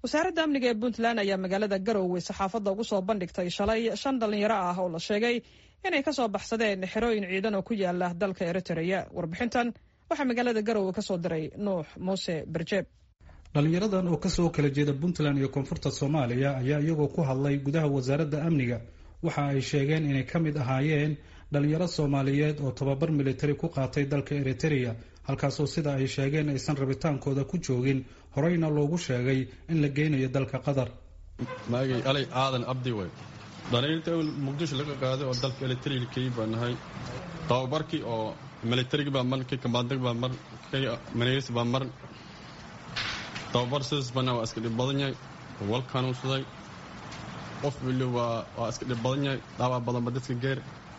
wasaaradda amniga ee puntland ayaa magaalada garowe saxaafadda ugu soo bandhigtay shalay shan dhallinyaro ah oo la sheegay inay kasoo baxsadeen xerooyin ciidan oo ku yaala dalka eritrea warbixintan waxaa magaalada garowe kasoo diray nuux muuse berjeeb dhallinyaradan oo kasoo kala jeeda puntland iyo koonfurta soomaaliya ayaa iyagoo ku hadlay gudaha wasaaradda amniga waxa ay sheegeen inay ka mid ahaayeen dhalinyaro soomaaliyeed oo tababar militari ku qaatay dalka eritrea halkaasoo sida ay sheegeen aysan rabitaankooda ku joogin horeyna loogu sheegay in la geynayo dalka qatar maagay alay aadan abdi wey dhalinyarta muqdisho laga qaaday oo dalka eritrea key baa nahay tababarkii oo militarigi baa mar kii kambaandag baa mar kii maneys baa mar tababar sidaas bana waa iska dhib badan yahay wal kanuunsaday qof wili waa waa iska dhib badan yahay dhaawaa badanba dadka geer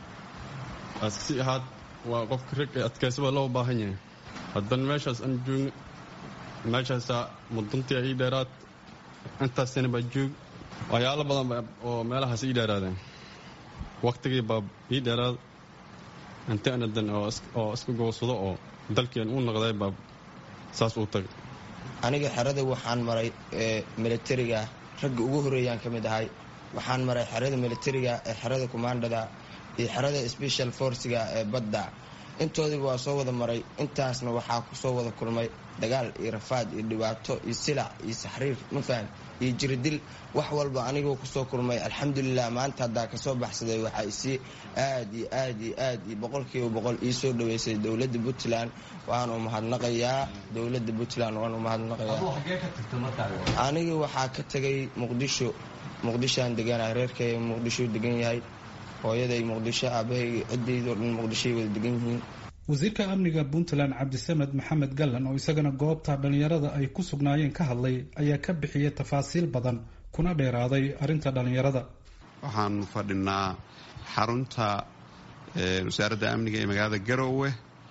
askasi ahaad waa qofka rag ee adkaysaba loo baahan yahay haddana meeshaas aan joogno meeshaasaa muduntii ii dheeraad intaasina baa joog waxyaalo badan oo meelahaas ii dheeraadeen waktigii baa ii dheeraad inti anadan oo iska goosado oo dalkiian u noqday baa saas uu tagay aniga xerada waxaan maray militariga ragga ugu horeeyaan ka mid ahay waxaan maray xerada militariga ee xerada commandada iyo xerada special forciga ee badda intoodiiba waa soo wada maray intaasna waxaa kusoo wada kulmay dagaal iyo rafaad iyo dhibaato iyo silac iyo saxriir mafaham iyo jiridil wax walba anigoo kusoo kulmay alxamdulilah maanta haddaa kasoo baxsaday waxaa isii aad iyo aad iyo aad iyo boqolkiiba boqol ii soo dhaweysay dowladda puntland waanu mahadnaqayaa dowladda puntland waanu mahadnaqayaa aniga waxaa ka tegay muqdisho muqdishoaan deganahay reerkay muqdisho degan yahay hooyaday muqdisho aabahay ciddaydo dhan muqdishoay wada degan yihiin wasiirka amniga puntland cabdisamed maxamed gallan oo isagana goobta dhallinyarada ay ku sugnaayeen ka hadlay ayaa ka bixiyay tafaasiil badan kuna dheeraaday arrinta dhallinyarada waxaanu fadhinaa xarunta wasaaradda amniga ee magaalada garowe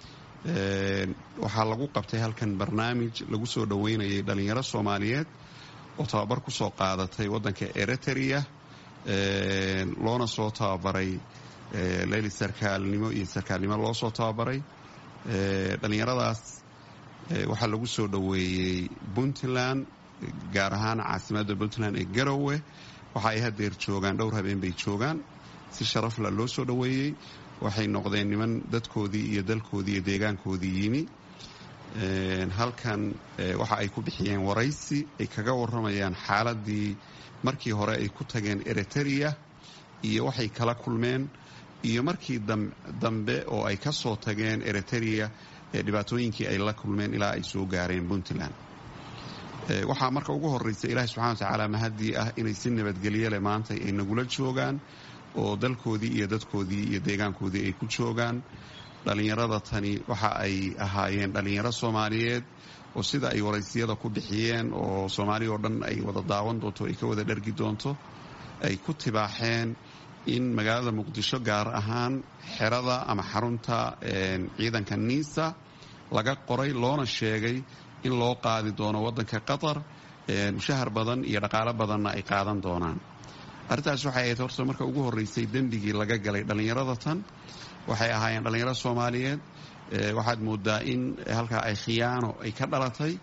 waxaa lagu qabtay halkan barnaamij lagu soo dhoweynayay dhallinyaro soomaaliyeed oo tababar ku soo qaadatay waddanka eritrea loona soo tababaray leyli sarkaalnimo iyo sarkaalnimo loo soo tababaray dhallinyaradaas waxaa lagu soo dhoweeyey puntland gaar ahaan caasimadda puntland ee garowe waxa ay hadeer joogaan dhowr habeen bay joogaan si sharafla loo soo dhoweeyey waxay noqdeen niman dadkoodii iyo dalkoodii iyo deegaankoodii yimi halkan waxa ay ku bixiyeen waraysi ay kaga waramayaan xaaladii markii hore ay ku tageen eritrea iyo waxay kala kulmeen iyo markii dambe oo ay ka soo tageen eritrea dhibaatooyinkii ay la kulmeen ilaa ay soo gaareen puntland waxaa marka ugu horeysa ilaahi subxana wa tacaala mahadii ah inay si nabadgelye leh maanta ay nagula joogaan oo dalkoodii iyo dadkoodii iyo deegaankoodii ay ku joogaan dhallinyarada tani waxa ay ahaayeen dhallinyaro soomaaliyeed oo sida ay waraysiyada ku bixiyeen oo soomaali oo dhan ay wada daawan doonto ay ka wada dhargi doonto ay ku tibaaxeen in magaalada muqdisho gaar ahaan xerada ama xarunta ciidanka niisa laga qoray loona sheegay in loo qaadi doono waddanka qatar mushahar badan iyo dhaqaalo badanna ay qaadan doonaan arrintaas waxay ahayd horta marka ugu horreysay dembigii laga galay dhallinyarada tan waxay ahaayeen dhallinyaro soomaaliyeed waxaad moodaa in halkaa ay khiyaano ay ka dhalatay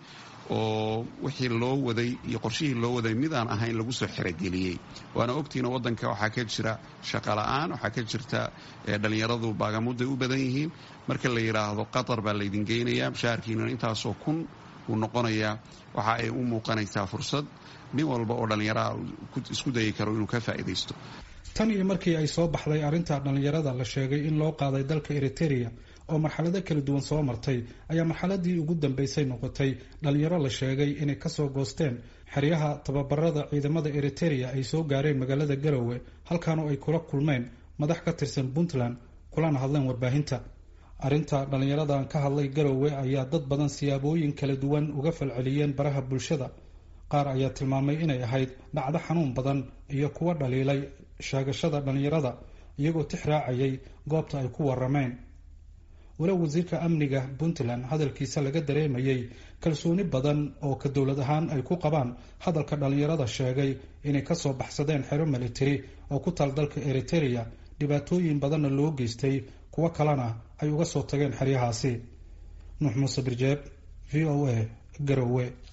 oo wixii loo waday iyo qorshihii loo waday mid aan ahayn lagu soo xerogeliyey waana ogtiina waddanka waxaa ka jira shaqola'aan waxaa ka jirta dhallinyaradu baagamuday u badan yihiin marka la yidhaahdo qatar baa laydin geynayaa mushaharkiinana intaasoo kun uu noqonayaa waxa ay u muuqanaysaa fursad nin walba oo dhallinyaraha isku dayi karo inuu ka faa'iidaysto tan iyo markii ay soo baxday arrinta dhallinyarada la sheegay in loo qaaday dalka eritrea oo marxalado kala duwan soo martay ayaa marxaladii ugu dambeysay noqotay dhallinyaro la sheegay inay kasoo goosteen xeryaha tababarada ciidamada eritrea ay soo gaareen magaalada garowe halkaanoo ay kula kulmeen madax ka tirsan puntland kulana hadleen warbaahinta arrinta dhallinyaradan ka hadlay garowe ayaa dad badan siyaabooyin kala duwan uga falceliyeen baraha bulshada qaar ayaa tilmaamay inay ahayd dhacdo xanuun badan iyo kuwa dhaliilay sheegashada dhallinyarada iyagoo tix raacayay goobta ay ku warameen walow wasiirka amniga puntland hadalkiisa laga dareemayay kalsooni badan oo ka dowlad ahaan ay ku qabaan hadalka dhallinyarada sheegay inay kasoo baxsadeen xero militari oo ku taal dalka eritrea dhibaatooyin badanna loo geystay kuwo kalena ay uga soo tageen xeryahaasi nuux muuse birjeeb v o a garowe